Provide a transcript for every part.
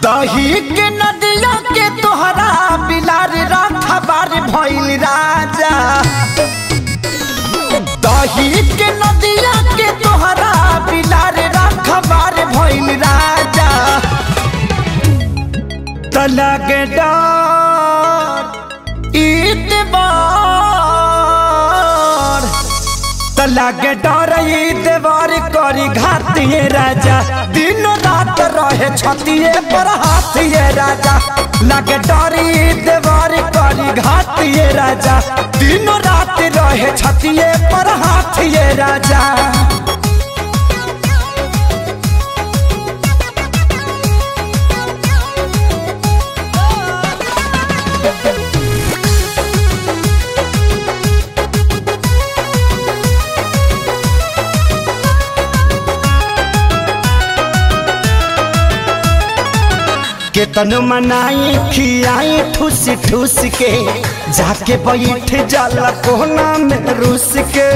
दही के नदिया के तोहरा बिलार रखबार भइल राजा दही के नदिया के तोहरा बिलार रखबार भइल राजा तलगे डर ईतबार तलगे डर ईतबार करी घातिए राजा दिन रात रहे छतिए पर हाथिए राजा लगे डर ईतबार करी घातिए राजा दिन रात रहे छतिए पर हाथिए राजा केतन मनाई खियाई ठूस ठूस के जाके बैठ जाला कोना में रूस के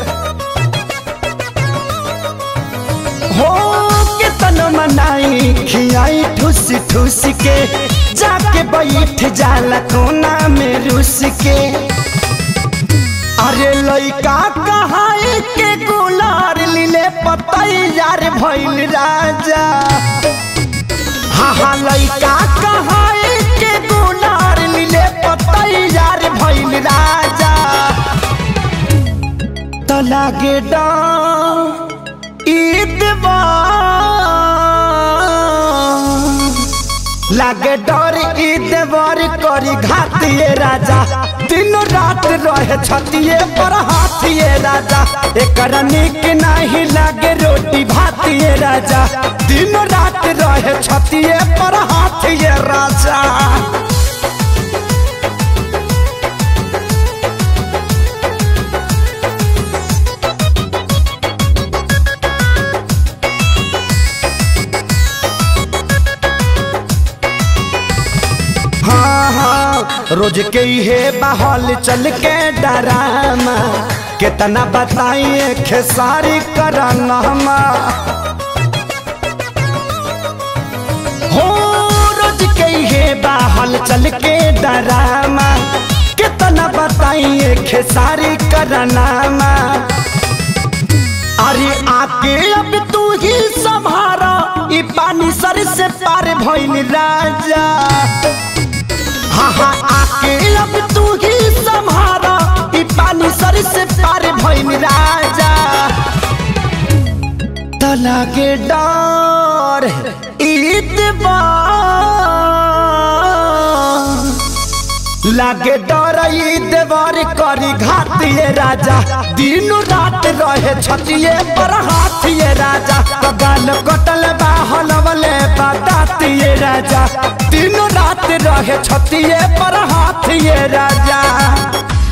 हो केतन मनाई खियाई ठूस ठूस के जाके बैठ जाला कोना में रूस के अरे लइका कहाई के गुलार लीले पतैयार भइल राजा हाँ हाँ लइका कहाई के गुनार लीले पतैयार भइल राजा त लागे लागे डर ईदवर करी घातिए राजा दिन रात रहे छतिए पर हाथिए राजा एकर निक नहीं लागे रोटी भातिए राजा दिन रात रहे छतिए पर हाथिए राजा हाँ हाँ रोज के हे बहल चल के डरामा कितना बताइए खेसारी कराना हो रोज के हे बहल चल के डरामा कितना बताइए खेसारी कराना अरे आके अब तू ही संभारा ई पानी सर से पार भइल राजा हाँ हाँ आके अब तू ही संभारा ई पानी सर से पार भइल राजा तला के डर ईदबार लागे डर देवर करी घातिए राजा दिन रात रहे छतिए पर हाथिए राजा गाल कटल बाहल वाले बतातिए राजा दिन रात रहे छतिए पर हाथिए राजा